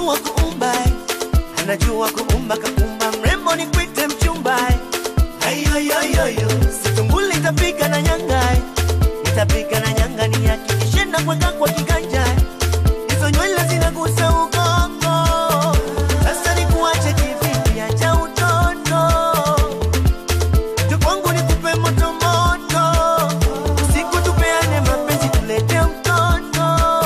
anajua kuumba anajua kuumba kaumba mrembo ni kwite mchumba ayoyoyoyo situnguli itapika na nyanga itapika na nyanga ni hakikishe na kweka kwa kiganja hizo nywele zinagusa ugongo sasa ni kuache kivipi acha utoto tukwangu ni kupe moto moto usiku tupeane mapenzi tulete mtoto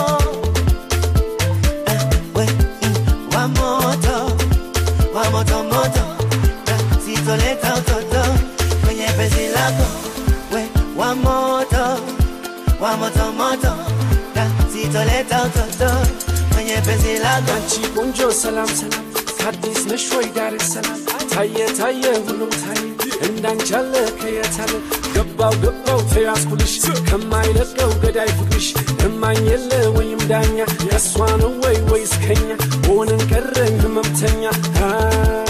Ah, we, mm, wa moto wa moto moto na sitoleta utoto kwenye penzi lako we wa moto wa moto moto na sitoleta utoto kwenye penzi lako አንቺ ቆንጆ ሰላም ሰላም ከአዲስ ነሽ ወይ ዳር ሰላም ታየ ታየ ሁሉም ታየ እንዳንቺ ያለ ከየት አለ ገባው ገባው ተያዝኩልሽ ከማይለቀው ገዳይ ፍቅርሽ እማኝ የለ ወይም ዳኛ የእሷ ነው ወይ ወይስ ከኛ ሆንን ቀረን ህመምተኛ Ah,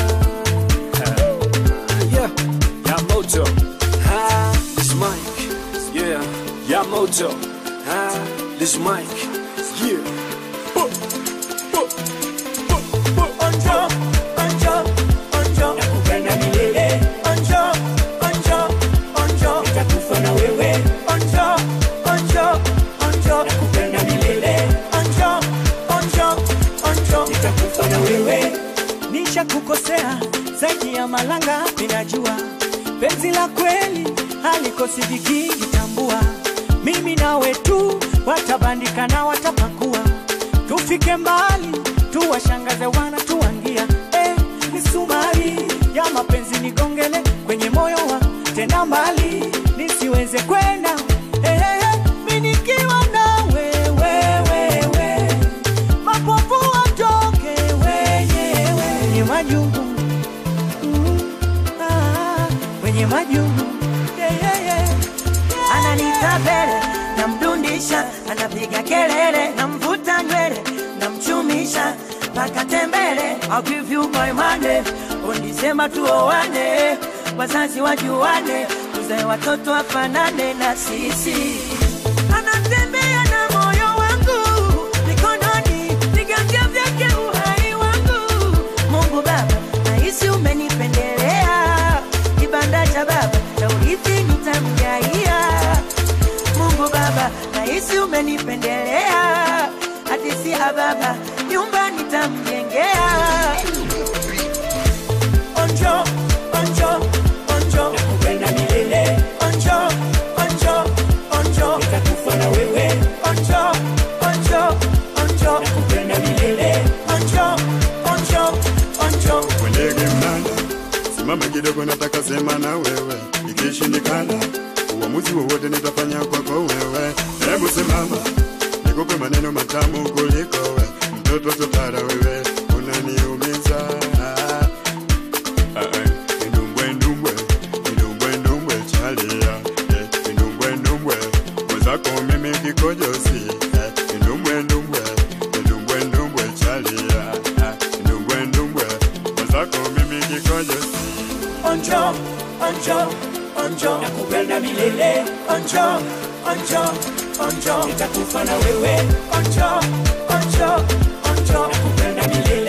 yeah, Yamoto. Ah, this Mike. Yeah, Yamoto. Ah, this Mike. Yeah. Oh, oh, oh, oh. Onjo, onjo, onjo. nakupenda milele Onjo, onjo, onjo. nitakufa na wewe Onjo, onjo, onjo. nakupenda milele Onjo, onjo, onjo. nitakufa na wewe Nisha kukosea zaidi ya malanga, ninajua penzi la kweli halikosi vigingi, tambua mimi nawe tu watabandika na watapakua, tufike mbali, tuwashangaze wana tuangia eh, misumari ya mapenzi nigongele kwenye moyo wa tena mbali nisiweze kwenda eh, eh, eh, mi nikiwa na wewe wewe mapofu watoke wenyewe wenye majungu Mm, ah, wenye majungu yeah, yeah, yeah. ananita mbele namdundisha anapiga kelele namvuta nywele namchumisha mpaka tembele I'll give you my money unisema tuoane wazazi wajuane tuzae watoto wafanane na sisi anatembea na moyo wangu mikononi viganja vyake uhai wangu mungu baba nahisi umenipendelea kibanda cha baba cha urithi nitamjaia mungu baba nahisi umenipendelea hadisi ya baba nyumba nitamjengea onjo onjo onjo nakupenda milele onjo onjo onjo nitakufa na wewe onjo onjo onjo nakupenda milele onjo onjo onjo Kwendege mnanda, simama kidogo, nataka sema na wewe. Ikishindikana, uamuzi wowote nitafanya kwako wewe. Hebu simama, nikupe maneno matamu kuliko we. Mtoto totara wewe, unaniumiza. Ah, ah, Ndumbwe ndumbwe, ndumbwe ndumbwe chalia. Eh, Ndumbwe ndumbwe, mwenzako mimi kikojozi. Eh, Ndumbwe ndumbwe, ndumbwe ndumbwe chalia. Ah, Ndumbwe ndumbwe, mwenzako mimi kikojozi. onjo onjo onjo nakupenda milele onjo onjo onjo nitakufa na wewe onjo onjo onjo nakupenda milele